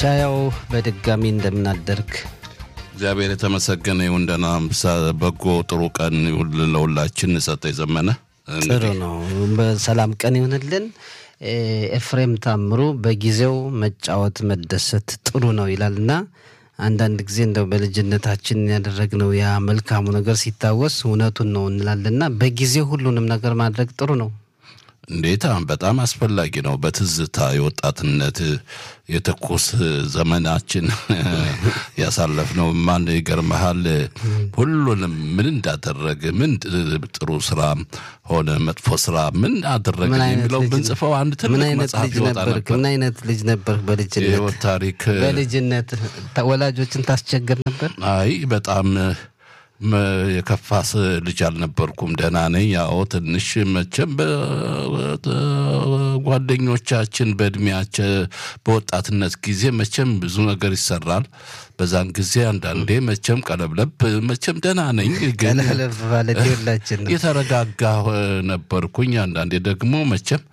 ሻያው በድጋሚ እንደምናደርግ እግዚአብሔር የተመሰገነ ይሁን። ደህና በጎ ጥሩ ቀን ይሁን ለሁላችን። ሰጠ የዘመነ ጥሩ ነው። በሰላም ቀን ይሁንልን። ኤፍሬም ታምሩ በጊዜው መጫወት መደሰት ጥሩ ነው ይላል እና አንዳንድ ጊዜ እንደው በልጅነታችን ያደረግነው ያ መልካሙ ነገር ሲታወስ እውነቱን ነው እንላለና በጊዜው ሁሉንም ነገር ማድረግ ጥሩ ነው። እንዴታ በጣም አስፈላጊ ነው። በትዝታ የወጣትነት የትኩስ ዘመናችን ያሳለፍነው ማን ይገርመሃል? ሁሉንም ምን እንዳደረገ ምን ጥሩ ስራ ሆነ መጥፎ ስራ ምን አደረገ የሚለው ብንጽፈው አንድ ትልቅ መጽሐፍ ይወጣ ነበር። ምን አይነት ልጅ ነበር? በልጅነት የህይወት ታሪክ በልጅነት ወላጆችን ታስቸግር ነበር? አይ በጣም የከፋስ ልጅ አልነበርኩም። ደህና ነኝ። ያው ትንሽ መቼም ጓደኞቻችን በእድሜያቸው በወጣትነት ጊዜ መቼም ብዙ ነገር ይሰራል። በዛን ጊዜ አንዳንዴ መቼም ቀለብለብ መቼም ደህና ነኝ፣ ግን ቀለብ ማለት የላችን ነው። የተረጋጋ ነበርኩኝ። አንዳንዴ ደግሞ መቼም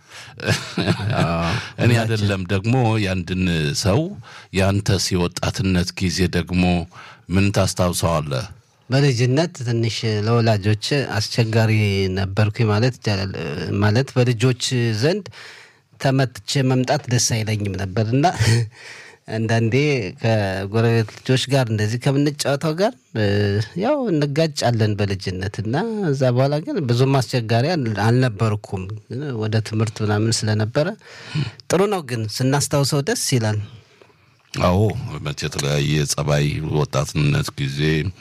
እኔ አይደለም ደግሞ ያንድን ሰው ያንተስ የወጣትነት ጊዜ ደግሞ ምን ታስታውሰዋለህ? በልጅነት ትንሽ ለወላጆች አስቸጋሪ ነበርኩኝ ማለት ይቻላል። ማለት በልጆች ዘንድ ተመትቼ መምጣት ደስ አይለኝም ነበር እና አንዳንዴ ከጎረቤት ልጆች ጋር እንደዚህ ከምንጫወተው ጋር ያው እንጋጫለን በልጅነት እና እዛ በኋላ ግን ብዙም አስቸጋሪ አልነበርኩም። ወደ ትምህርት ምናምን ስለነበረ ጥሩ ነው። ግን ስናስታውሰው ደስ ይላል። አዎ መቼ የተለያየ ጸባይ ወጣትነት ጊዜ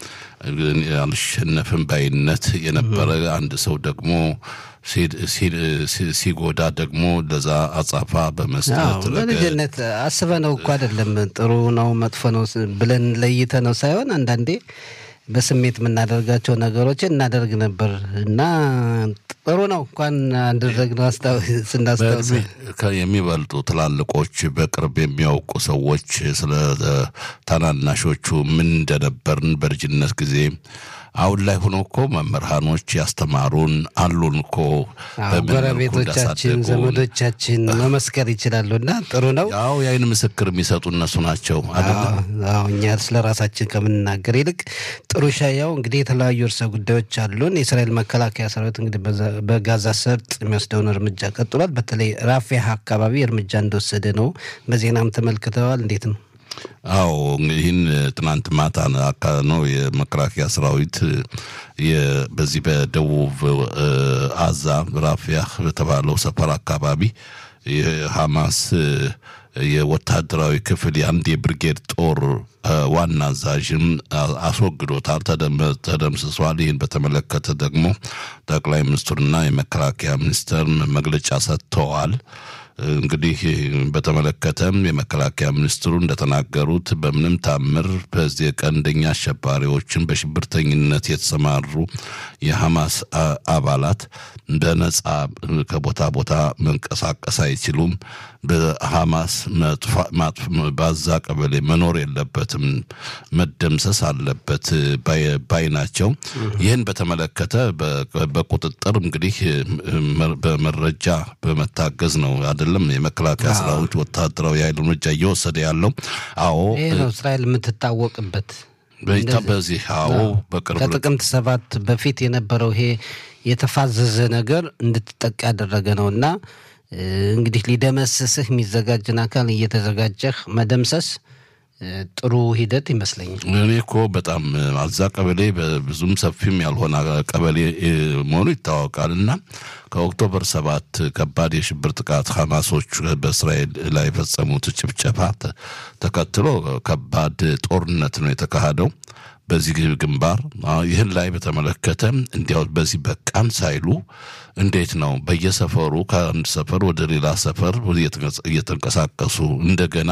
አልሸነፍም ባይነት የነበረ አንድ ሰው ደግሞ ሲጎዳ ደግሞ ለዛ አጻፋ በመስጠት በልጅነት አስበነው እኮ አይደለም ጥሩ ነው መጥፎ ነው ብለን ለይተ ነው ሳይሆን አንዳንዴ በስሜት የምናደርጋቸው ነገሮችን እናደርግ ነበር እና ጥሩ ነው እንኳን አደረግነው ስናስታውስ የሚበልጡ ትላልቆች በቅርብ የሚያውቁ ሰዎች ስለ ታናናሾቹ ምን እንደነበርን በልጅነት ጊዜ አሁን ላይ ሆኖ እኮ መምህራኖች ያስተማሩን አሉን እኮ ጎረቤቶቻችን፣ ዘመዶቻችን መመስከር ይችላሉ እና ጥሩ ነው። ያው የአይን ምስክር የሚሰጡ እነሱ ናቸው አይደለም። እኛ ስለ ራሳችን ከምንናገር ይልቅ ጥሩ ሻያው እንግዲህ የተለያዩ እርሰ ጉዳዮች አሉን። የእስራኤል መከላከያ ሰራዊት እንግዲህ በጋዛ ሰርጥ የሚወስደውን እርምጃ ቀጥሏል። በተለይ ራፊያ አካባቢ እርምጃ እንደወሰደ ነው በዜናም ተመልክተዋል። እንዴት ነው? አዎ ይህን ትናንት ማታ ነው የመከላከያ ሰራዊት በዚህ በደቡብ አዛ ራፊያ በተባለው ሰፈር አካባቢ የሐማስ የወታደራዊ ክፍል የአንድ የብርጌድ ጦር ዋና አዛዥም አስወግዶታል፣ ተደምስሷል። ይህን በተመለከተ ደግሞ ጠቅላይ ሚኒስትሩና የመከላከያ ሚኒስትር መግለጫ ሰጥተዋል። እንግዲህ በተመለከተም የመከላከያ ሚኒስትሩ እንደተናገሩት በምንም ታምር በዚህ ቀንደኛ አሸባሪዎችን በሽብርተኝነት የተሰማሩ የሐማስ አባላት በነጻ ከቦታ ቦታ መንቀሳቀስ አይችሉም። በሐማስ ባዛ ቀበሌ መኖር የለበትም፣ መደምሰስ አለበት ባይ ናቸው። ይህን በተመለከተ በቁጥጥር እንግዲህ በመረጃ በመታገዝ ነው አይደለም የመከላከያ ሰራዊት ወታደራዊ ኃይል እርምጃ እየወሰደ ያለው። አዎ ይህ ነው እስራኤል የምትታወቅበት። በዚህ አዎ በቅርብ ከጥቅምት ሰባት በፊት የነበረው ይሄ የተፋዘዘ ነገር እንድትጠቃ ያደረገ ነው እና እንግዲህ ሊደመስስህ የሚዘጋጅን አካል እየተዘጋጀህ መደምሰስ ጥሩ ሂደት ይመስለኛል። እኔ እኮ በጣም አዛ ቀበሌ ብዙም ሰፊም ያልሆነ ቀበሌ መሆኑ ይታወቃል እና ከኦክቶበር ሰባት ከባድ የሽብር ጥቃት ሐማሶች በእስራኤል ላይ የፈጸሙት ጭፍጨፋ ተከትሎ ከባድ ጦርነት ነው የተካሄደው በዚህ ግንባር። ይህን ላይ በተመለከተ እንዲያው በዚህ በቃን ሳይሉ እንዴት ነው በየሰፈሩ ከአንድ ሰፈር ወደ ሌላ ሰፈር እየተንቀሳቀሱ እንደገና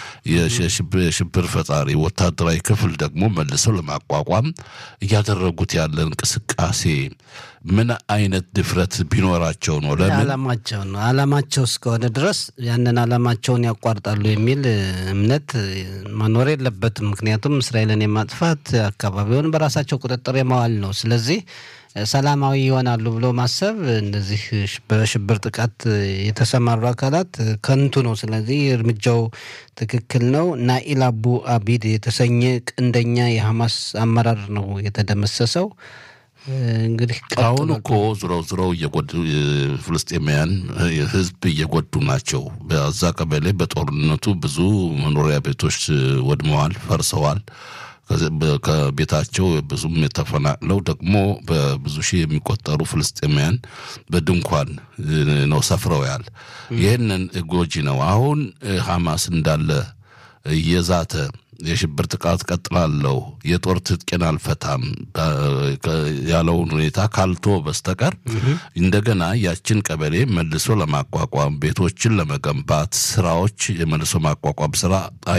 የሽብር ፈጣሪ ወታደራዊ ክፍል ደግሞ መልሰው ለማቋቋም እያደረጉት ያለ እንቅስቃሴ ምን አይነት ድፍረት ቢኖራቸው ነው? ለምን አላማቸው ነው። አላማቸው እስከሆነ ድረስ ያንን አላማቸውን ያቋርጣሉ የሚል እምነት መኖር የለበትም። ምክንያቱም እስራኤልን የማጥፋት አካባቢውን በራሳቸው ቁጥጥር የማዋል ነው። ስለዚህ ሰላማዊ ይሆናሉ ብሎ ማሰብ እንደዚህ በሽብር ጥቃት የተሰማሩ አካላት ከንቱ ነው። ስለዚህ እርምጃው ትክክል ነው። ናኢል አቡ አቢድ የተሰኘ ቀንደኛ የሐማስ አመራር ነው የተደመሰሰው። እንግዲህ አሁን እኮ ዝረው ዝረው እየጎዱ ፍልስጤማውያን ህዝብ እየጎዱ ናቸው። በዛ ቀበሌ በጦርነቱ ብዙ መኖሪያ ቤቶች ወድመዋል፣ ፈርሰዋል። ከቤታቸው ብዙም የተፈናቅለው ደግሞ በብዙ ሺህ የሚቆጠሩ ፍልስጤማውያን በድንኳን ነው ሰፍረውያል። ይህንን ጎጂ ነው። አሁን ሐማስ እንዳለ እየዛተ የሽብር ጥቃት ቀጥላለሁ፣ የጦር ትጥቄን አልፈታም ያለውን ሁኔታ ካልቶ በስተቀር እንደገና ያችን ቀበሌ መልሶ ለማቋቋም ቤቶችን ለመገንባት ስራዎች የመልሶ ማቋቋም ስራ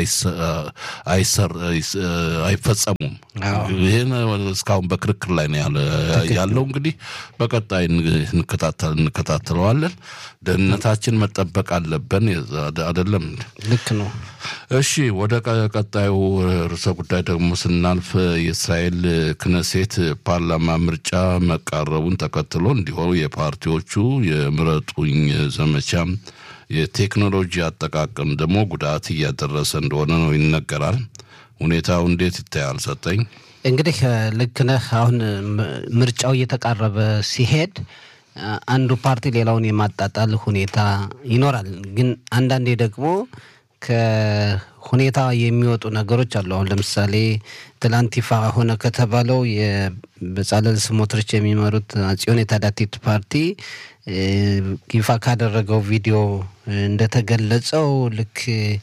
አይፈጸሙም። ይህን እስካሁን በክርክር ላይ ነው ያለው። እንግዲህ በቀጣይ እንከታተለዋለን። ደህንነታችን መጠበቅ አለብን አይደለም? ልክ ነው። እሺ ወደ ቀጣዩ ርዕሰ ጉዳይ ደግሞ ስናልፍ የእስራኤል ክነሴት ፓርላማ ምርጫ መቃረቡን ተከትሎ እንዲሆኑ የፓርቲዎቹ የምረጡኝ ዘመቻ የቴክኖሎጂ አጠቃቀም ደግሞ ጉዳት እያደረሰ እንደሆነ ነው ይነገራል። ሁኔታው እንዴት ይታያል? ሰጠኝ እንግዲህ ልክ ነህ። አሁን ምርጫው እየተቃረበ ሲሄድ አንዱ ፓርቲ ሌላውን የማጣጣል ሁኔታ ይኖራል። ግን አንዳንዴ ደግሞ ከሁኔታ የሚወጡ ነገሮች አሉ። አሁን ለምሳሌ ትላንት ይፋ ሆነ ከተባለው የበጻለል ስሞትሪች የሚመሩት ጽዮን የታዳቲት ፓርቲ ይፋ ካደረገው ቪዲዮ እንደተገለጸው ልክ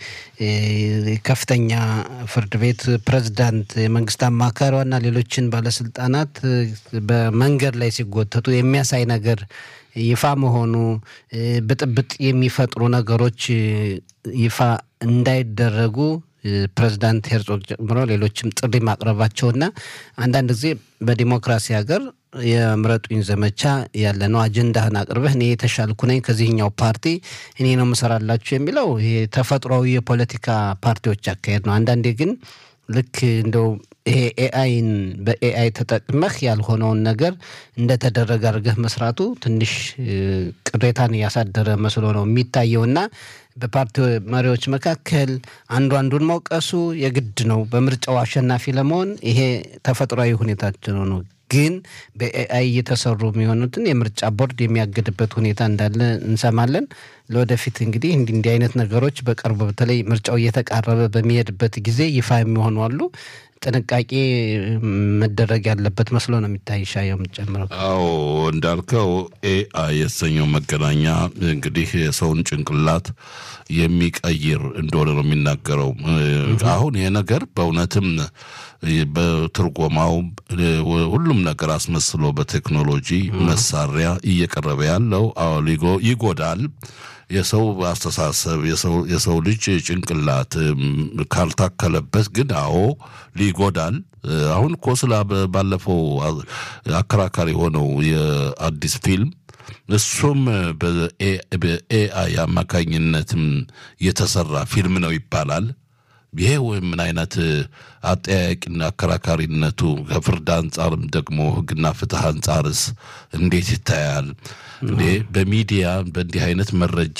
ከፍተኛ ፍርድ ቤት ፕሬዝዳንት፣ የመንግስት አማካሪዋና ሌሎችን ባለስልጣናት በመንገድ ላይ ሲጎተቱ የሚያሳይ ነገር ይፋ መሆኑ ብጥብጥ የሚፈጥሩ ነገሮች ይፋ እንዳይደረጉ ፕሬዚዳንት ሄርጾግ ጨምሮ ሌሎችም ጥሪ ማቅረባቸውና አንዳንድ ጊዜ በዲሞክራሲ ሀገር የምረጡኝ ዘመቻ ያለ ነው። አጀንዳህን አቅርበህ እኔ የተሻልኩ ነኝ ከዚህኛው ፓርቲ እኔ ነው ምሰራላችሁ የሚለው ይሄ ተፈጥሯዊ የፖለቲካ ፓርቲዎች አካሄድ ነው። አንዳንዴ ግን ልክ እንደው ይሄ ኤአይን በኤአይ ተጠቅመህ ያልሆነውን ነገር እንደተደረገ አድርገህ መስራቱ ትንሽ ቅሬታን ያሳደረ መስሎ ነው የሚታየውና በፓርቲ መሪዎች መካከል አንዱ አንዱን መውቀሱ የግድ ነው። በምርጫው አሸናፊ ለመሆን ይሄ ተፈጥሯዊ ሁኔታቸው ነው። ግን በኤአይ እየተሰሩ የሚሆኑትን የምርጫ ቦርድ የሚያገድበት ሁኔታ እንዳለ እንሰማለን። ለወደፊት እንግዲህ እንዲህ እንዲህ አይነት ነገሮች በቅርቡ በተለይ ምርጫው እየተቃረበ በሚሄድበት ጊዜ ይፋ የሚሆኑ አሉ። ጥንቃቄ መደረግ ያለበት መስሎ ነው የሚታይ። ሻ የምጨምረው አዎ እንዳልከው ኤአይ የተሰኘው መገናኛ እንግዲህ የሰውን ጭንቅላት የሚቀይር እንደሆነ ነው የሚናገረው። አሁን ይሄ ነገር በእውነትም በትርጎማው ሁሉም ነገር አስመስሎ በቴክኖሎጂ መሳሪያ እየቀረበ ያለው ይጎዳል። የሰው አስተሳሰብ የሰው ልጅ ጭንቅላት ካልታከለበት ግን አዎ ሊጎዳል። አሁን እኮ ስላ ባለፈው አከራካሪ የሆነው የአዲስ ፊልም እሱም በኤአይ አማካኝነትም የተሰራ ፊልም ነው ይባላል። ይሄ ወይም ምን አይነት አጠያያቂና አከራካሪነቱ ከፍርድ አንጻርም ደግሞ ሕግና ፍትህ አንጻርስ እንዴት ይታያል? እንዴ በሚዲያ በእንዲህ አይነት መረጃ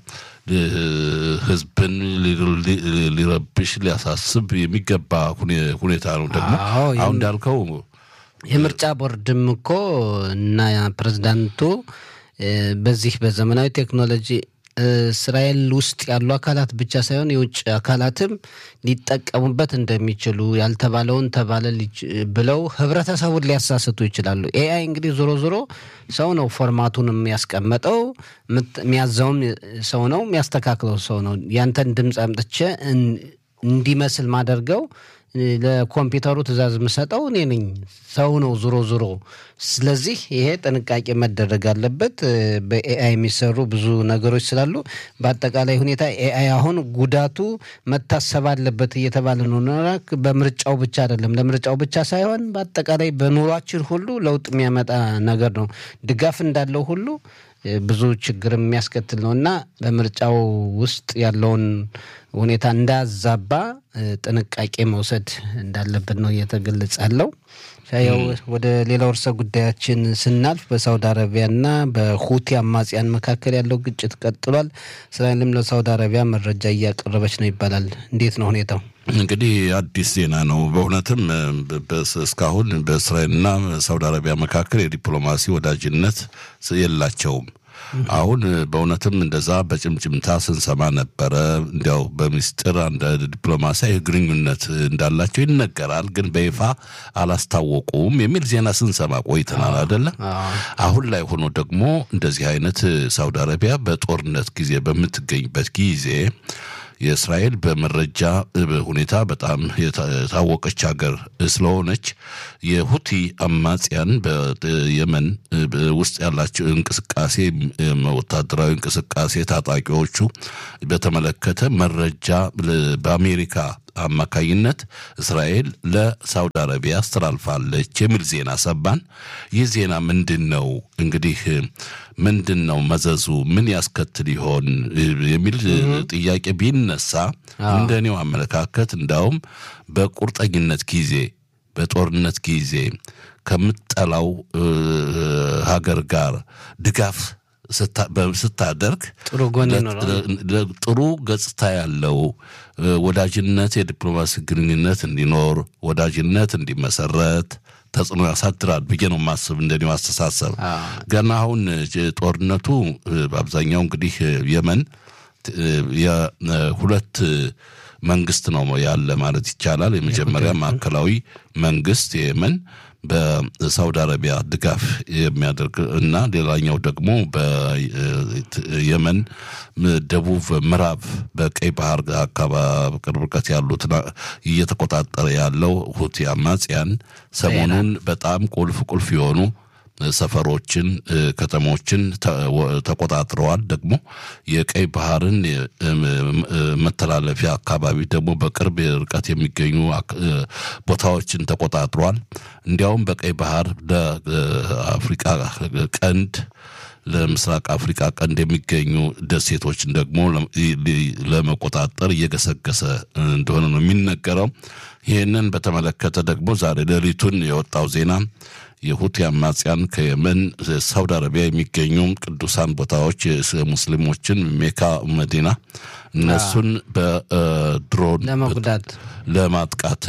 ህዝብን ሊረብሽ ሊያሳስብ የሚገባ ሁኔታ ነው። ደግሞ አሁን እንዳልከው የምርጫ ቦርድም እኮ እና ፕሬዝዳንቱ በዚህ በዘመናዊ ቴክኖሎጂ እስራኤል ውስጥ ያሉ አካላት ብቻ ሳይሆን የውጭ አካላትም ሊጠቀሙበት እንደሚችሉ ያልተባለውን ተባለ ብለው ህብረተሰቡን ሊያሳስቱ ይችላሉ። ኤአይ እንግዲህ ዞሮ ዞሮ ሰው ነው ፎርማቱን የሚያስቀመጠው፣ የሚያዘውም ሰው ነው፣ የሚያስተካክለው ሰው ነው። ያንተን ድምፅ አምጥቼ እንዲመስል ማደርገው ለኮምፒውተሩ ትእዛዝ የምሰጠው እኔ ነኝ፣ ሰው ነው ዞሮ ዞሮ። ስለዚህ ይሄ ጥንቃቄ መደረግ አለበት። በኤአይ የሚሰሩ ብዙ ነገሮች ስላሉ በአጠቃላይ ሁኔታ ኤአይ አሁን ጉዳቱ መታሰብ አለበት እየተባለ ነው። በምርጫው ብቻ አይደለም፣ ለምርጫው ብቻ ሳይሆን በአጠቃላይ በኑሯችን ሁሉ ለውጥ የሚያመጣ ነገር ነው። ድጋፍ እንዳለው ሁሉ ብዙ ችግር የሚያስከትል ነው እና በምርጫው ውስጥ ያለውን ሁኔታ እንዳያዛባ ጥንቃቄ መውሰድ እንዳለብን ነው እየተገለጸ ያለው። ያው ወደ ሌላው ርዕሰ ጉዳያችን ስናልፍ በሳውዲ አረቢያና በሁቲ አማጽያን መካከል ያለው ግጭት ቀጥሏል። እስራኤልም ለሳውዲ አረቢያ መረጃ እያቀረበች ነው ይባላል። እንዴት ነው ሁኔታው? እንግዲህ አዲስ ዜና ነው። በእውነትም እስካሁን በእስራኤልና ሳውዲ አረቢያ መካከል የዲፕሎማሲ ወዳጅነት የላቸውም። አሁን በእውነትም እንደዛ በጭምጭምታ ስንሰማ ነበረ። እንዲያው በሚስጥር አንድ ዲፕሎማሲያዊ ግንኙነት እንዳላቸው ይነገራል፣ ግን በይፋ አላስታወቁም የሚል ዜና ስንሰማ ቆይተናል አይደለ? አሁን ላይ ሆኖ ደግሞ እንደዚህ አይነት ሳውዲ አረቢያ በጦርነት ጊዜ በምትገኝበት ጊዜ የእስራኤል በመረጃ ሁኔታ በጣም የታወቀች ሀገር ስለሆነች የሁቲ አማጽያን በየመን ውስጥ ያላቸው እንቅስቃሴ ወታደራዊ እንቅስቃሴ ታጣቂዎቹ በተመለከተ መረጃ በአሜሪካ አማካይነት እስራኤል ለሳውዲ አረቢያ አስተላልፋለች የሚል ዜና ሰባን። ይህ ዜና ምንድን ነው እንግዲህ ምንድን ነው መዘዙ? ምን ያስከትል ይሆን የሚል ጥያቄ ቢነሳ እንደ እኔው አመለካከት እንዳውም በቁርጠኝነት ጊዜ በጦርነት ጊዜ ከምጠላው ሀገር ጋር ድጋፍ ስታደርግ ጥሩ ጎን ይኖረዋል። ጥሩ ገጽታ ያለው ወዳጅነት፣ የዲፕሎማሲ ግንኙነት እንዲኖር ወዳጅነት እንዲመሰረት ተጽዕኖ ያሳድራል ብዬ ነው ማስብ። እንደኔው አስተሳሰብ ገና አሁን ጦርነቱ በአብዛኛው እንግዲህ የመን የሁለት መንግስት ነው ያለ ማለት ይቻላል። የመጀመሪያ ማዕከላዊ መንግስት የየመን በሳውዲ አረቢያ ድጋፍ የሚያደርግ እና ሌላኛው ደግሞ በየመን ደቡብ ምዕራብ በቀይ ባህር አካባቢ ቅርብ ርቀት ያሉትን እየተቆጣጠረ ያለው ሁቲ አማጽያን ሰሞኑን በጣም ቁልፍ ቁልፍ የሆኑ ሰፈሮችን፣ ከተሞችን ተቆጣጥረዋል። ደግሞ የቀይ ባህርን መተላለፊያ አካባቢ ደግሞ በቅርብ ርቀት የሚገኙ ቦታዎችን ተቆጣጥሯል። እንዲያውም በቀይ ባህር ለአፍሪቃ ቀንድ ለምስራቅ አፍሪካ ቀንድ የሚገኙ ደሴቶችን ደግሞ ለመቆጣጠር እየገሰገሰ እንደሆነ ነው የሚነገረው። ይህንን በተመለከተ ደግሞ ዛሬ ሌሊቱን የወጣው ዜና የሁቲ አማጽያን ከየመን ሳውዲ አረቢያ የሚገኙ ቅዱሳን ቦታዎች ሙስሊሞችን ሜካ መዲና እነሱን በድሮን ለመጉዳት ለማጥቃት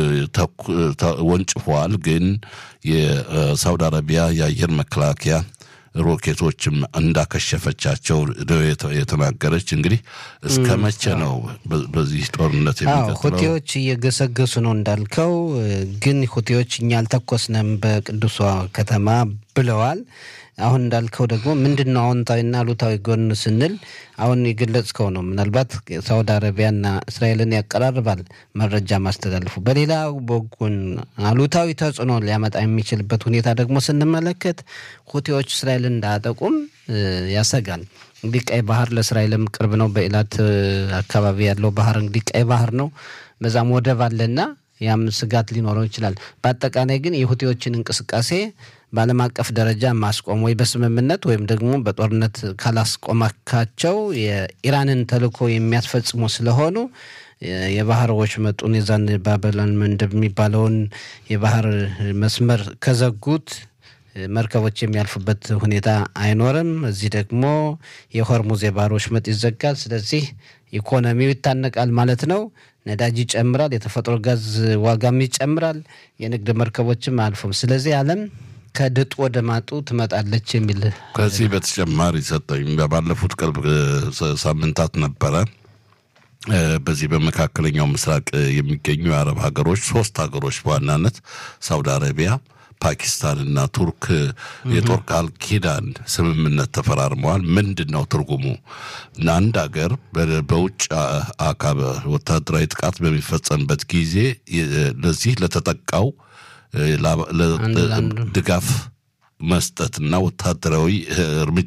ወንጭፈዋል። ግን የሳውዲ አረቢያ የአየር መከላከያ ሮኬቶችም እንዳከሸፈቻቸው የተናገረች። እንግዲህ እስከ መቼ ነው በዚህ ጦርነት የሚቀጥለው? ሁቴዎች እየገሰገሱ ነው እንዳልከው። ግን ሁቴዎች እኛ አልተኮስነም በቅዱሷ ከተማ ብለዋል። አሁን እንዳልከው ደግሞ ምንድን ነው አዎንታዊና አሉታዊ ጎን ስንል አሁን የገለጽከው ነው። ምናልባት ሳውዲ አረቢያና እስራኤልን ያቀራርባል መረጃ ማስተላለፉ። በሌላ በጎን አሉታዊ ተጽዕኖ ሊያመጣ የሚችልበት ሁኔታ ደግሞ ስንመለከት ሁቴዎች እስራኤልን እንዳያጠቁም ያሰጋል። እንግዲህ ቀይ ባህር ለእስራኤልም ቅርብ ነው። በኢላት አካባቢ ያለው ባህር እንግዲህ ቀይ ባህር ነው። በዛም ወደብ አለና ያም ስጋት ሊኖረው ይችላል። በአጠቃላይ ግን የሁቴዎችን እንቅስቃሴ በዓለም አቀፍ ደረጃ ማስቆም ወይ በስምምነት ወይም ደግሞ በጦርነት ካላስቆማካቸው የኢራንን ተልዕኮ የሚያስፈጽሙ ስለሆኑ የባህር ወሽመጡን የዛን ባበላን መንደብ የሚባለውን የባህር መስመር ከዘጉት መርከቦች የሚያልፉበት ሁኔታ አይኖርም። እዚህ ደግሞ የሆርሙዝ የባህር ወሽመጥ ይዘጋል። ስለዚህ ኢኮኖሚው ይታነቃል ማለት ነው። ነዳጅ ይጨምራል። የተፈጥሮ ጋዝ ዋጋም ይጨምራል። የንግድ መርከቦችም አልፎም ስለዚህ ዓለም ከድጡ ወደ ማጡ ትመጣለች የሚል ከዚህ በተጨማሪ ሰጠኝ ባለፉት ቅርብ ሳምንታት ነበረ በዚህ በመካከለኛው ምስራቅ የሚገኙ የአረብ ሀገሮች ሶስት ሀገሮች በዋናነት ሳውዲ አረቢያ ፓኪስታንና ቱርክ የጦር ቃል ኪዳን ስምምነት ተፈራርመዋል። ምንድን ነው ትርጉሙ? አንድ ሀገር በውጭ አካል ወታደራዊ ጥቃት በሚፈጸምበት ጊዜ ለዚህ ለተጠቃው ድጋፍ መስጠትና ወታደራዊ እርምጃ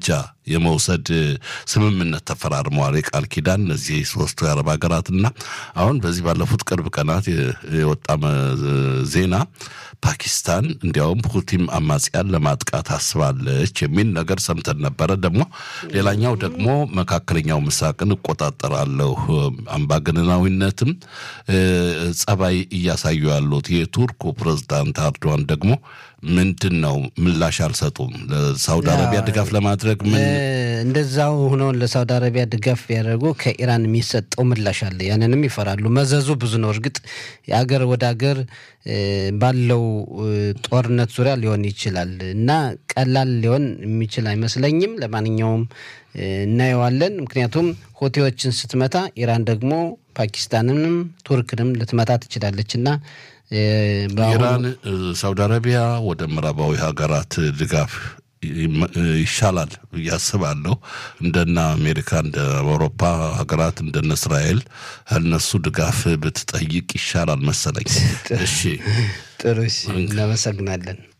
የመውሰድ ስምምነት ተፈራርመዋል። የቃል ኪዳን እነዚህ ሶስቱ የአረብ ሀገራትና አሁን በዚህ ባለፉት ቅርብ ቀናት የወጣ ዜና ፓኪስታን እንዲያውም ሁቲም አማጽያን ለማጥቃት አስባለች የሚል ነገር ሰምተን ነበረ። ደግሞ ሌላኛው ደግሞ መካከለኛው ምስራቅን እቆጣጠራለሁ አምባገነናዊነትም ጸባይ እያሳዩ ያሉት የቱርኩ ፕሬዝዳንት አርዶዋን ደግሞ ምንድን ነው ምላሽ አልሰጡም። ለሳውዲ አረቢያ ድጋፍ ለማድረግ ምን እንደዛው ሆነውን ለሳውዲ አረቢያ ድጋፍ ያደረጉ ከኢራን የሚሰጠው ምላሽ አለ። ያንንም ይፈራሉ። መዘዙ ብዙ ነው። እርግጥ የአገር ወደ አገር ባለው ጦርነት ዙሪያ ሊሆን ይችላል እና ቀላል ሊሆን የሚችል አይመስለኝም። ለማንኛውም እናየዋለን። ምክንያቱም ሆቴዎችን ስትመታ ኢራን ደግሞ ፓኪስታንንም ቱርክንም ልትመታ ትችላለች እና ኢራን ሳውዲ አረቢያ ወደ ምዕራባዊ ሀገራት ድጋፍ ይሻላል እያስባለሁ። እንደነ አሜሪካ፣ እንደ አውሮፓ ሀገራት እንደነ እስራኤል እነሱ ድጋፍ ብትጠይቅ ይሻላል መሰለኝ። እሺ፣ ጥሩ። እናመሰግናለን።